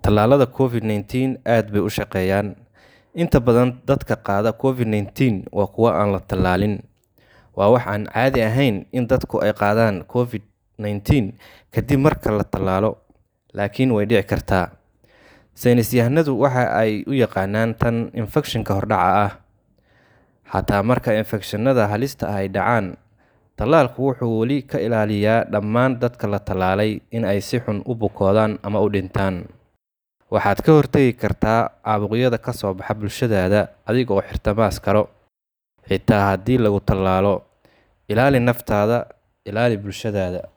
Tallaalada COVID-19 aad bay u shaqeeyaan. Inta badan dadka qaada COVID-19 waa kuwo aan la tallaalin. Waa wax aan caadi ahayn in dadku ay qaadaan COVID-19 kadib marka la tallaalo, laakiin way dhici kartaa. Saynisyahanadu waxa ay u yaqaanaan tan infekshanka hordhaca ah. Xataa marka infekshannada halista ahi dhacaan, tallaalku wuxuu weli ka ilaaliyaa dhammaan dadka la tallaalay in ay si xun u bukoodaan ama u dhintaan. Waxaad ka hortagi kartaa caabuqyada ka soo baxa bulshadaada adiga oo xirta maaskaro. Xitaa haddii lagu tallaalo, ilaali naftaada, ilaali bulshadaada.